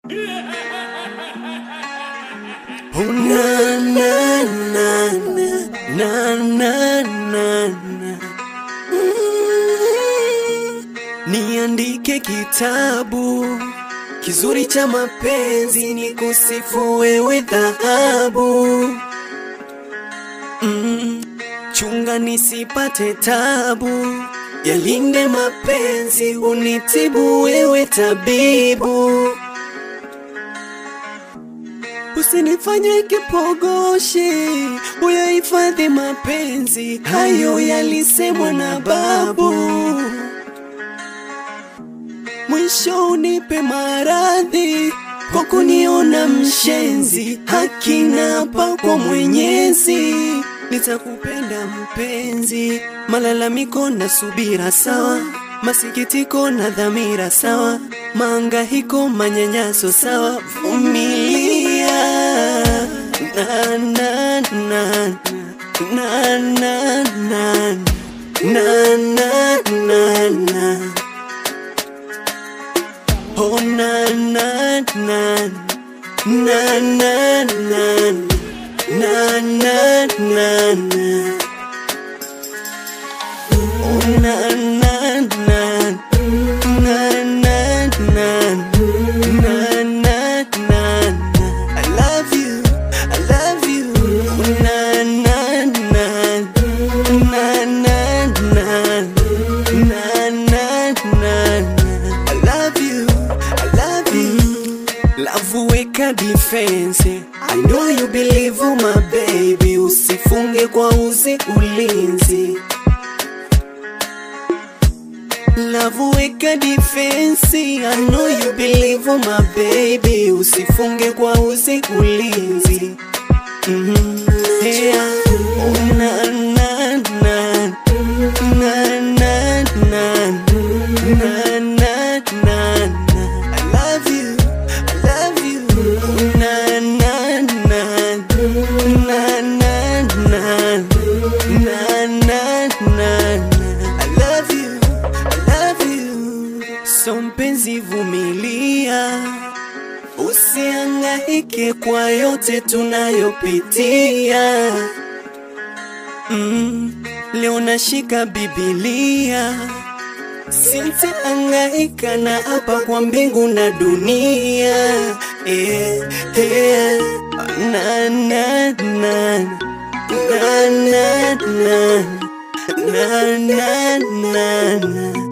Oh, na, na, na, na, na, na, na. Mm. Niandike kitabu kizuri cha mapenzi, ni kusifu wewe dhahabu. Mm. Chunga nisipate tabu, yalinde mapenzi, unitibu wewe tabibu. Usinifanye kipogoshi, uyahifadhi mapenzi, hayo yalisemwa na babu. Mwisho unipe maradhi kwa kuniona mshenzi, hakina hapa kwa Mwenyezi. Nitakupenda mpenzi, malalamiko na subira sawa, masikitiko na dhamira sawa, maangahiko manyanyaso sawa, vumilia na na na na na na na na na na Oh na na na na na na na na na na Oh na na na na na na na na na I love you I love you Oh na na na na na na na na na I love you I love you Love weka defense I know you believe my baby Usifunge kwa uzi ulinzi Love weka defense I know you believe my baby Usifunge kwa uzi ulinzi Mhm. Yeah. Oh, na, na, na. Na, na, na. Na, na, na, na. I love you, I love you. Na, na, na. Na, na, na. Na, na, na, na. I love you, I love you. So mpenzi vumilia Usihangaike kwa yote tunayopitia. Mm, leo nashika Biblia, sitahangaika na hapa kwa mbingu na dunia. Eh, eh, na, na, na, na, na, na, na, na, na, na.